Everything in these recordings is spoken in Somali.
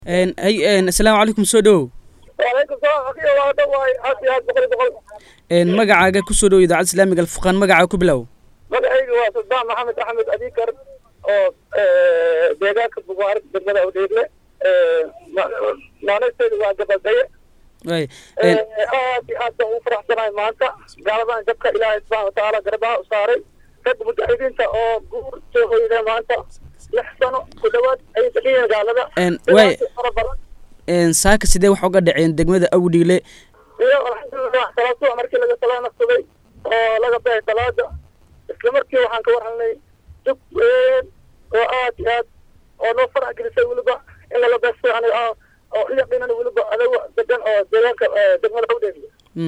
hay asalaamu calaykum soo dhowow waalaykum salaam akiyo waa dhawaay aad iyo aad boqol iyo boqol magacaaga kusoo dhow idaacadda islaamiga alfurqaan magacaa ku bilow magacayga waa sadaan maxamed axmed adikar oo deegaanka bugaarid degmada udheegle naanaysteedu waa gabaldhaye way aad iyo aad baan ugu faraxsanahay maanta gaaladan jabka ilaahay subxana watacaala garabaha u saaray rag mujaahidiinta oo guur soo hoyda maanta lix sano ku dhawaad ayay degan gaalada way fara badan saaka sidee wax uga dhaceen degmada awdhiile iyo alxamdulilah salaasuwa markii laga salaanaqsaday oo laga baxay salaada isla markii waxaan ka warhalnay dug weyn oo aad iyo aad oo noo farax gelisay weliba in lala beesto yani oo u yaqiinana weliba adaga degan oo deegaanka degmada hawdheegle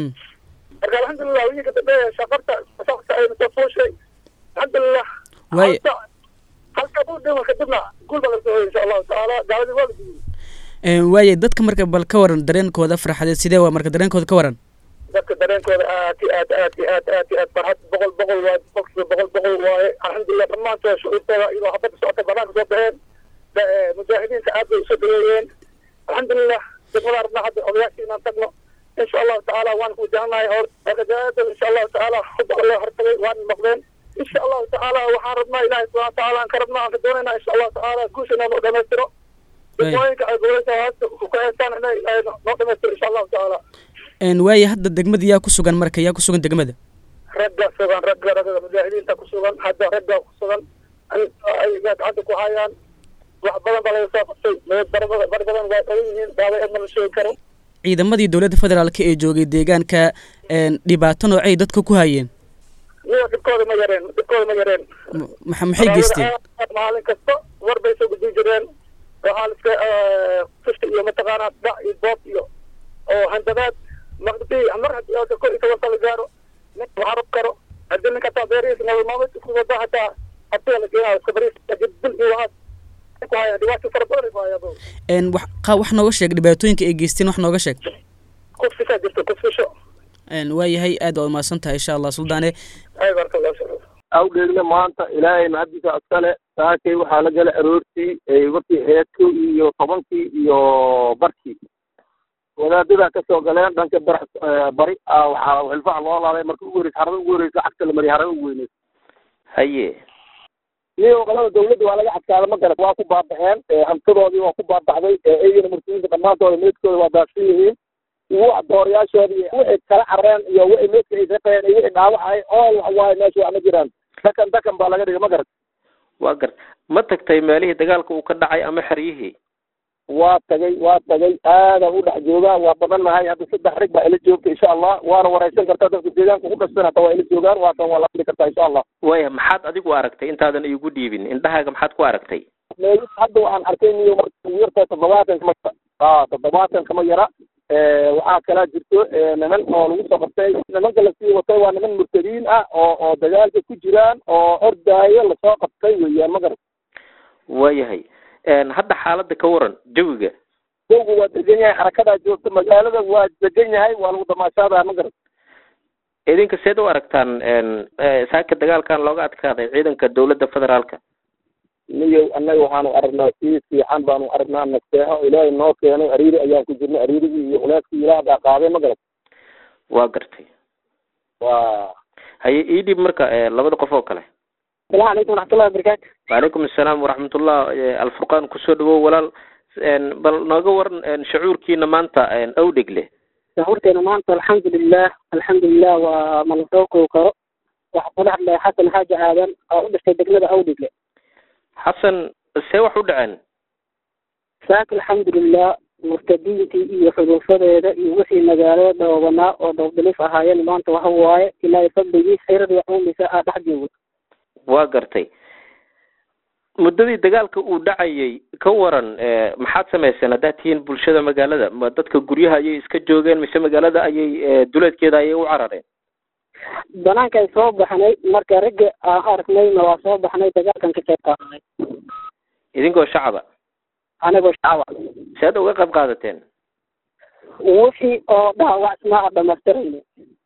marka alxamdulilah wiilka dambe shafarta shaqta ay soo fuushay alxamdulilah Way- halka halka buu dhima kadibna guul baa laga soo hoyay insha allahu tacaala gaaladii waa la gudiyey waaye dadka marka bal ka waran dareenkooda farxadeed sidee waa marka dareenkooda ka waran dadka dareenkooda aad iyo aad aad iyo aad aad iyo aad farxad boqol boqol waaye boqolkiiba boqol boqol waaye alxamdulilah dhammaantood shucuurtooda iyadoo habadda socota banaanka soo baxeen da- ee, mujaahidiinta aad bay usoo dhaweeyeen alxamdulilah degmada rabnaa hadda odayaashii inaan tagno insha allahu tacaala waan ku wajahanahay hor ragajaada insha allahu tacaala hubba loo hortagay waan noqdeen insha allahu tacaala waxaan rabnaa ilaahay subxana watacaala aan ka rabnaa aan ka doonaynaa insha allahu tacaala guusha inoo dhamaystiro degmooyinka ay goboleysa hoasta ku kaceystaan inay ay noo dhamaystiro insha allahu tacaala waaye hadda degmada yaa ku sugan marka yaa ku sugan degmada ragga sugan ragga ragga mujaahidiinta ku sugan hadda ragga ku sugan ay gacanta ku hayaan wax badan baa laga soo qabtay meed bar badan bar badan waa qaban yihiin daaway adna la sheegi karo ciidamadii dowladda federaalk ee joogay deegaanka dhibaato noocay dadka ku hayeen niyo dhibkooda ma yareen dhibkooda ma yareen M- maxa- maxay geysteen maalin kasta war bay soo gudbin jireen waxaa la iska fushta iyo mataqaanaa dhac iyo boob iyo oo handadaad maqdi mar haddii oo kor iyo toban sano gaaro nin waxarab karo haddii ninka taa beerihiisa nolol maalmeedka ku wada hataa hatiga la geenayo iska bariis kadib bil iyo waxaas ay ku hayaan dhibaato fara badan ay ku hayaan bro Een, wax qa- wax nooga sheeg dhibaatooyinka ay geysteen wax nooga sheeg kufishaa jirta kufisho Een, waayahay aad waa umahadsan tahay insha allah suldaane ay barka allah shukran awdheegle maanta ilaahay mahadiisa iskale saakay waxaa la gala aroortii ee markii ahayd kow iyo tobankii iyo barkii wadaadadaa kasoo galeen dhanka bar bari ah waxaa xilfaha loo laaday marka ugu horeysa xarada ugu horeysa cagta la mariyay xarada ugu weyneysa haye iyo qalada dawladda waa laga cadkaada ma garat waa ku baabaxeen hantidoodii waa ku baabaxday iyagana murtadiinta dhammaantooda meedkooda waa daafsan yihiin iyo wax dooriyaashoodii wixii kala careen iyo wixii meedka ay shaqeeyeen iyo wixii dhaawacay ool wax waaye meesha wax ma jiraan dakan dakan baa laga dhigay ma garat waa gar ma tagtay meelihii dagaalka uu ka dhacay ama xeryihii waa tagay waa tagay aadaan u dhex joogaa waa badannahay hadda saddex rig baa ila joogta insha allah waana wareysan kartaa dadka deegaanka ku dhastan hata waa ila joogaan waasan waa la hadli kartaa insha allah waaya maxaad adigu aragtay intaadan iigu dhiibin indhahaaga maxaad ku aragtay meelis hadda waxaan arkay niyo marka ugu yartahay toddobaatan kama a toddobaatan kama yara waxaa kalaa jirto niman oo lagu soo qabtay nimanka lasii watay waa niman murtadiin ah oo oo dagaalka ku jiraan oo ordaayo lasoo qabtay weeyaan ma garat waayahay Een, hadda xaaladda ka waran jawiga dowga waa degan yahay xarakadaa joogta magaalada waa degan yahay waa lagu damaashaadaa ma garat idinka seed u aragtaan een, eh, saaka dagaalkan looga adkaaday ciidanka dowladda federaalka niyo annaga waxaanu aragnaa si fiican baanu aragnaa nasteexo ilaahay noo keenay ariiri ayaan ku jirnay ariirigii iyo culeyskii ilaah baa qaaday ma garat waa gartay waa haye ii dhiib marka eh, labada qof oo kale salaam calaykum waraxmatullahi wabarakaatu waalaikum assalaam waraxmatullah eh, alfurqaan kusoo dhawow walaal Een, bal nooga waran een, shucuurkiina maanta een, awdhegle shucuurteena maanta alxamdulilah alxamdulilah waa ma la soo koobi karo waxaa kula hadlaya xasan xaaji aadan oo u dhashay degmada awdhigle xasan see wax u dhaceen saaka alxamdulilah murtadiintii iyo xuduufadeeda iyo wixii magaalada dhoobanaa oo dowdalif ahaayeen maanta waxa waaye ilaahay fadligii xeradii cuumisa aa dhex joogo waa gartay muddadii dagaalka uu dhacayay ka waran eh, maxaad samayseen haddaad tihiin bulshada magaalada ma dadka guryaha ayay iska joogeen mise magaalada ayay eh, duleedkeeda ayay u carareen banaankaan soo baxnay marka ragga aan aragnayna waa soo baxnay dagaalkan ka qayb qaadanay idinkoo shacaba anigoo shacaba sead uga qayb qaadateen wixii oo dhaawacnaa a dhamaystirayna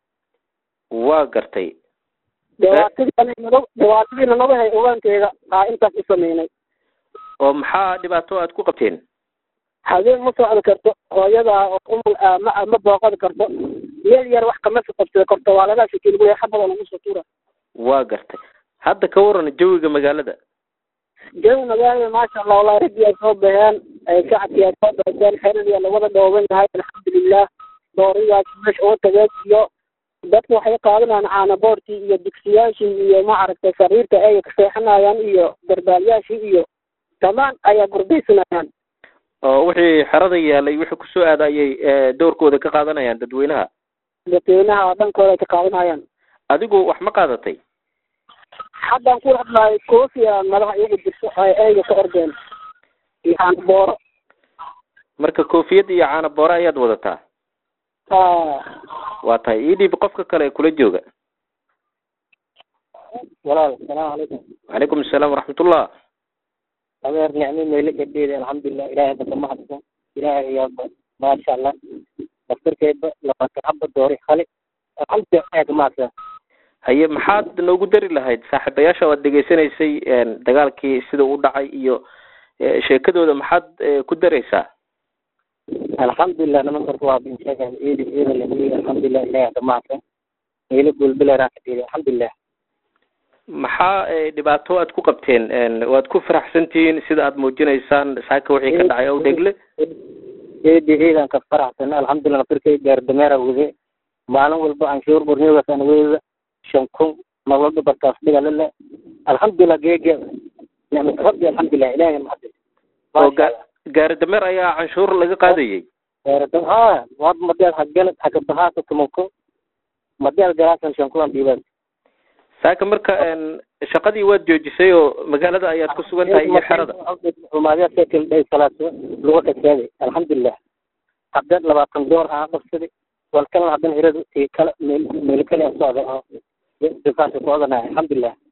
waa gartay dhibaatadiinanaga dhibaatadiina nagahay ogaanteeda aa intaas u sameynay oo maxaa dhibaato aad ku qabteen habeen ma socdi karto hooyada oo umul ah ma ma booqadi karto meel yar wax kama qabsada karto waa laga shakil wey xabada lagu soo tuura waa gartay hadda ka waran jawiga magaalada jawi magaalada maasha allah wallahi raggii ay soo baxeen ay shacabkii ay soo baxeen xeradiya lawada dhooban yahay alxamdulilah dooriyaas meesha uga tageen iyo dadku waxay qaadanayaan caanaboortii iyo dugsiyaashii iyo maaragtay sariirta ay ka seexanayaan iyo darbaalyaashii iyo dhammaan ayaa gurdaysanayaan oo wixii xerada yaalay wixii kusoo aada ayay doorkooda ka qaadanayaan dadweynaha dadweynaha dhankooda ay ka qaadanayaan adigu wax ma qaadatay haddaan kula hadlahay koofiya madaxa iyaga jirso ay eyga ka ordeen iyo caanabooro marka koofiyad iyo caana boore ayaad wadataa waa tahay ii dhiib qofka kale ee kula jooga walaal asalaamu calaykum calaykum asalaam waraxmatullah adeer nicmo meelo gadheeda alxamdulilah ilaahay baka mahadsan ilaahay ayaaba maasha allah daftarkeedba labaatan haba doori hale alxamdulilah ilaahay ka mahadsan haye maxaad noogu dari lahayd saaxiibayaasha waad dhegaysanaysay dagaalkii sida u dhacay iyo sheekadooda maxaad ku daraysaa alxamdulilah nimankarku waa binsheegan eedi eeda lahiy alxamdulilah ilaahay ka mahadsan meelo golbeleraa ka dheeda alxamdulilah maxaa dhibaato aad ku qabteen waad ku faraxsantihiin sida aad muujinaysaan saaka wixii ka dhacay ow dhegle eedi eedan ka faraxsan alxamdulilah nafirkay gaardameera wade maalin walba anshuur borniogas aan weeda shan kun nololba barkaas dhigalale alxamdulilah geege nicmat rabbi alxamdulilah ilaahay mahadin oo ga gaari dameer ayaa canshuur laga qaadayay gaarada ha wad madeed hagalad hakabahaasa tumanko madeed galaasan shan kulan dhiibaan saaka marka shaqadii waad joojisay oo magaalada ayaad ku sugan tahay iyo xerada umaadyaa sekil dhay salaaso luga kasaaday alxamdulilah haddeen labaatan door aan qabsaday wal kalena haddana hirada tii kale meel meel kale aan socda oo difaasa ku odanaya alxamdulilah